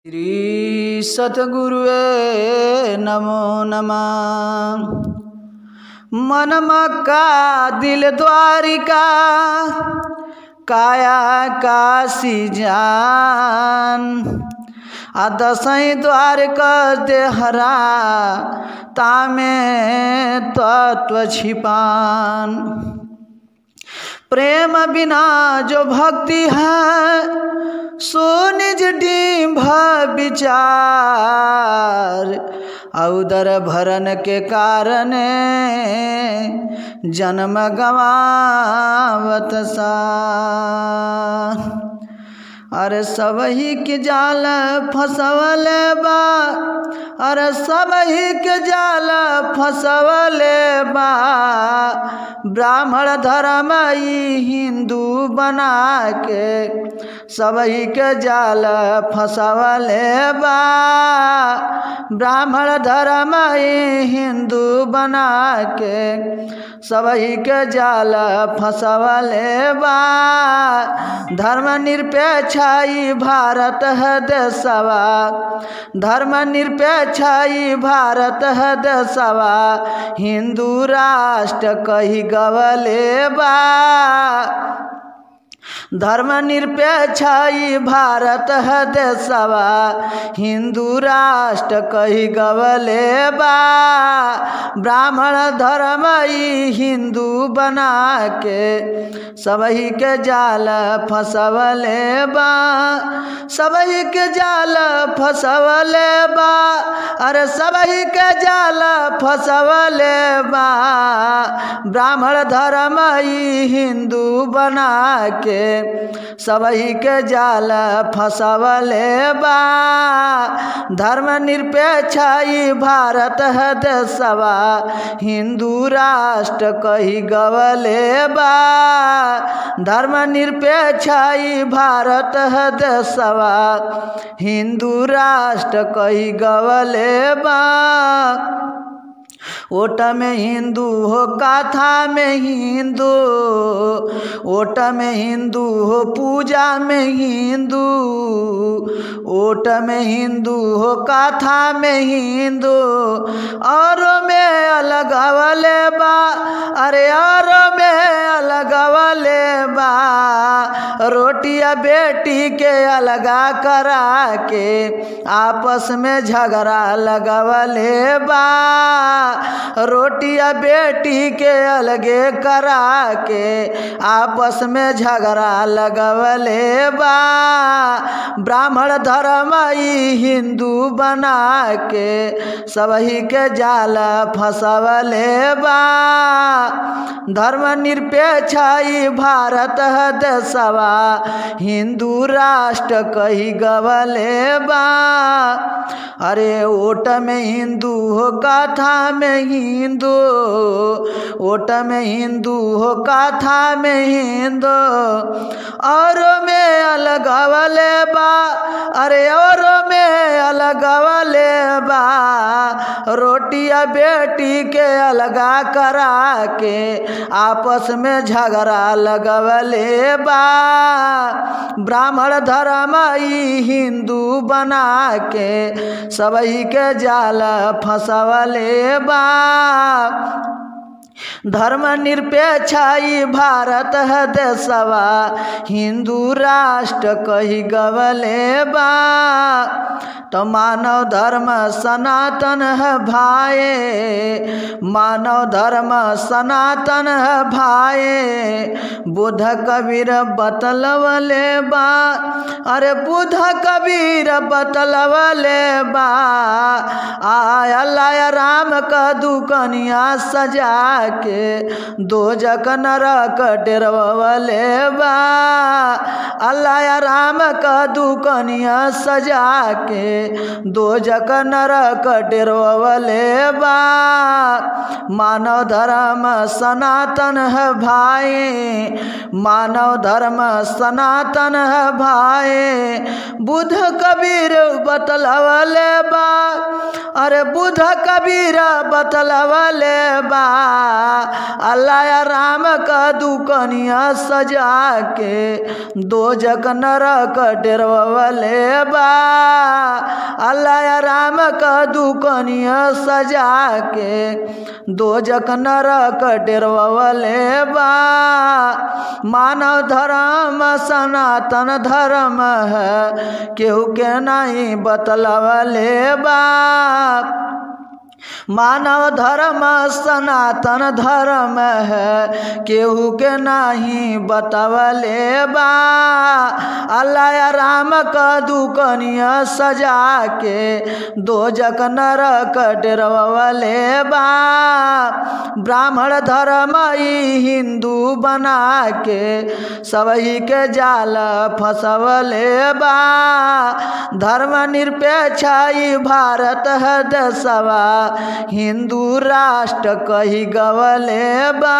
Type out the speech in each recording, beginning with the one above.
श्री सतगुरुवे नमो नमः मन मक्का दिल द्वारिका काया काशी जान आ दसैँ द्वार कर देहरा तामे तत्व छिपान प्रेम बिना जो भक्ति है सो निज डिम्भ विचार औदर भरन के कारण जन्म गवावत सा अरे सबही के जाल फसवल बा अरे सबही के जाल फसवल बा ब्राह्मण धर्म ई हिंदू बना के सबही के जाल फसवल बा ब्राह्मण धर्म ई हिंदू बना के सबही के जाल फसवल बा धर्म निरपेक्ष ई भारत है देशवा धर्म निरपेक्ष ई भारत है देशवा हिंदू राष्ट्र कही गवले बा धर्म निरपेक्ष ई भारत है देशवा हिंदू राष्ट्र कही गवले बा ब्राह्मण धर्म ई हिंदू बना के सबही के जाल फसवले बा सबही के जाल फसवले बा अरे सबही के जाल फसवले बा ब्राह्मण धर्म ई हिंदू बना के सबही के जाल फसवले बा धर्म निरपेक्ष ई भारत है देशवा हिंदू राष्ट्र कही गवले बा धर्म निरपेक्ष ई भारत है देशवा हिंदू राष्ट्र कही गवले बा ओट में हिंदू हो काथा में हिंदू ओट में हिंदू हो पूजा में हिंदू ओट में हिंदू हो काथा में हिंदू और में अलग वाले बा अरे और में अलग वाले बा रोटिया बेटी के अलगा करा के आपस में झगड़ा लगवले बा रोटिया बेटी के अलगे करा के आपस में झगड़ा लगवले बा ब्राह्मण धर्म ई हिंदू बना के सबही के जाल फसवले बा धर्म निरपेक्ष ई भारत है देशवा हिंदू राष्ट्र कही गवले बा अरे ओट में हिंदू हो गाथा में हिंदू ओट में हिंदू हो गाथा में हिंदू और में अलग वाले बा अरे और में अलग वाले बा रोटिया बेटी के अलगा करा के आपस में झगड़ा लगवले बा ब्राह्मण धर्म ई हिंदू बना के सबही के जाल फसवले बा धर्म निरपेक्ष ई भारत है देशवा हिंदू राष्ट्र कही गवले बा तो मानव धर्म सनातन है भाई मानव धर्म सनातन है भाई बुध कबीर बतलवले बा अरे बुध कबीर बतलवले बा आया राम का दुकनिया सजा के दो जक नरक डेरवले बा अल्लाह राम का दुकनिया सजा के दो जक नरक डेरवले बा मानव धर्म सनातन है भाई मानव धर्म सनातन है भाई बुध कबीर बतलवले बा अरे बुध कबीर बतलवले बा अल्लाह राम का दुकनिया सजा के दो जग नरक डेरवले बा अल्लाह राम का दुकनिया सजा के दो जक नरक डेरवले बा मानव धर्म सनातन धर्म है केहू के नहीं बतलवले बा मानव धर्म सनातन धर्म है केहू के नहीं बतवले बा अल्लाह राम का दुकनिया सजा के दो जक नरक डेरवले बा ब्राह्मण धर्म ई हिंदू बना के सबही के जाल फंसवले बा धर्म निरपेक्ष ई भारत है देशवा हिंदू राष्ट्र कही गवले बा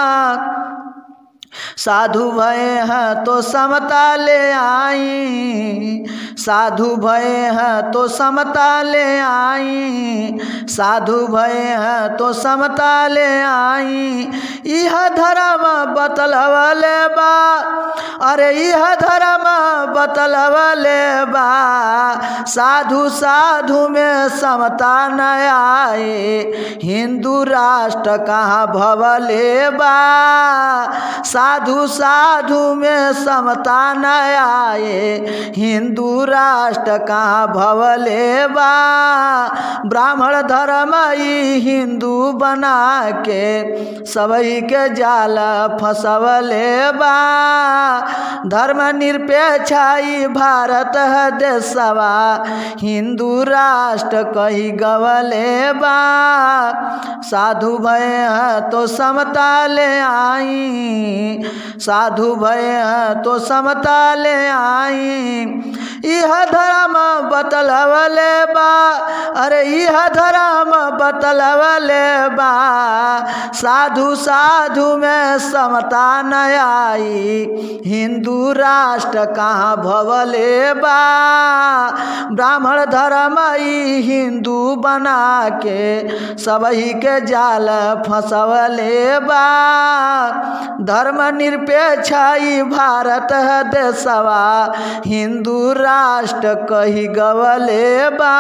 साधु भय हैं तो समता ले आई साधु भय हैं तो समता ले आई साधु भय हैं तो समता ले आई यह धर्म बतलवले बा अरे यह धर्म बतलवले बा साधु साधु में समता न आए हिंदू राष्ट्र कहाँ भवले बा साधु साधु में समता न आए हिंदू राष्ट्र कहाँ भवले बा ब्राह्मण धर्म ई हिंदू बना के सबही के जाल फंसवले बा धर्म निरपेक्ष ई भारत है देशवा हिंदू राष्ट्र कही गवले बा साधु भय है तो समता ले आई साधु भय हैं तो समता ले आई यह धर्म बतलवले बा अरे यह धर्म बतलवले बा साधु साधु में समता न आई हिंदू राष्ट्र कहाँ भवले बा ब्राह्मण धर्म ई हिंदू बना के सबही के जाल फंसवले बा धर्म निरपेक्ष ई भारत है देशवा हिंदू राष्ट्र कही गवले बा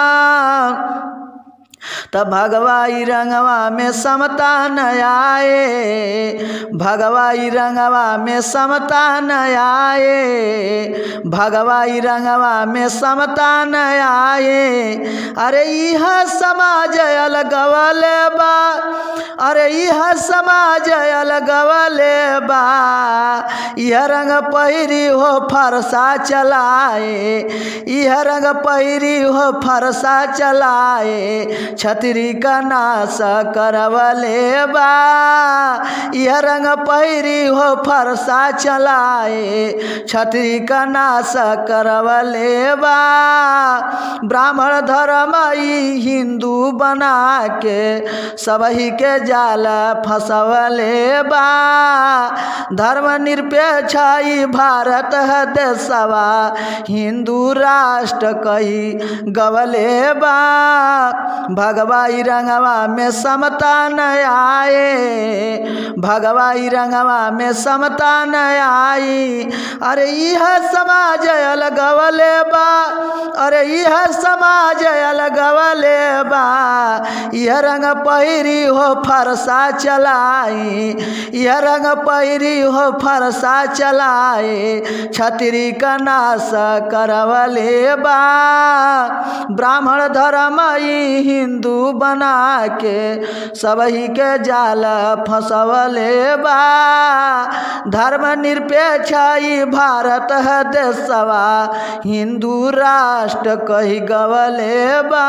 तब भगवाई रंगवा में समता न आए भगवाई रंगवा में समता न आए भगवाई रंगवा में समता न आए अरे यह समाज अलगवले बा अरे यह समाज अलगवले बा यह रंग पहिरी हो फरसा चलाए यह रंग पहिरी हो फरसा चलाए छतरी का नाश करवले बा यह रंग पहिरी हो फरसा चलाए छतरी का नाश करवले बा ब्राह्मण धर्म ई हिंदू बना के सबही के जाल फंसवले बा धर्म निरपेक्ष ई भारत है देशवा हिंदू राष्ट्र कही गवले बा भगवाई रंगवा में समता न आए भगवाई रंगवा में समता न आई अरे यह समाज अलगवले बा अरे यह समाज अलगवले बा यह रंग पहिरी हो फरसा चलाई यह रंग पहिरी हो फरसा चलाए छतरी का नाश करवले बा ब्राह्मण धर्म ई हिंदू बना के सबही के जाल फंसवले बा धर्म निरपेक्ष ई भारत है देशवा हिंदू राष्ट्र कही गवले बा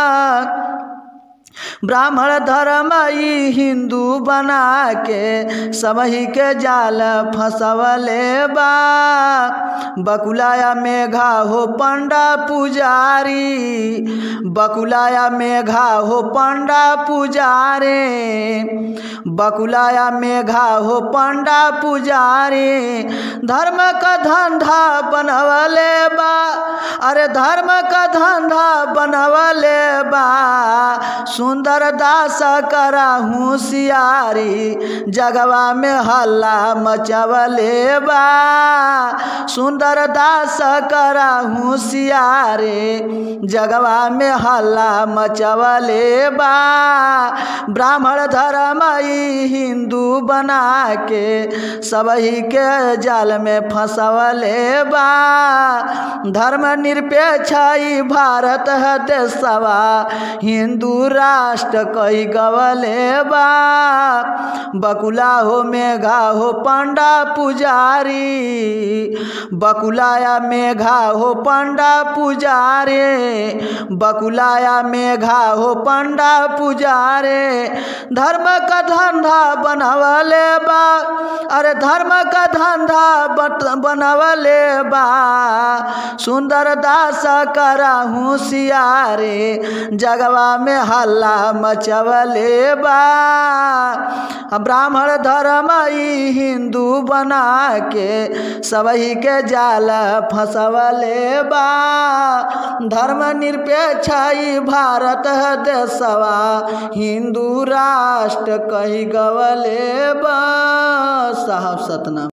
ब्राह्मण धर्म ई हिंदू बना के सबही के जाल फंसवले बा बकुलाया मेघा हो पंडा पुजारी बकुलाया मेघा हो पंडा पुजारे बकुलाया मेघा हो पंडा पुजारी धर्म का धंधा बनवले बा अरे धर्म का धंधा बनवले बा सुंदर दास करा होशियारी जगवा में हल्ला मचवले बा सुंदर दास करा होशियारी जगवा में हल्ला मचवले बा ब्राह्मण धर्म ई हिंदू बना के सबही के जाल में फंसवले बा धर्म निरपेक्ष ई भारत है देशवा हिंदू राष्ट्र कई गवले बा बकुला हो मेघा हो पंडा पुजारी बकुलाया मेघा हो पंडा पुजारे बकुलाया मेघा हो पंडा पुजारे धर्म का धंधा बनवले बा अरे धर्म का धंधा बत- बनवले बा सुंदर दास करा होशियारे जगवा में हल्ला मचवले बा ब्राह्मण धर्म ई हिंदू बना के सबही के जाल फंसवले बा धर्म निरपेक्ष ई भारत है देशवा हिंदू राष्ट्र कही गवले बा साहब सतना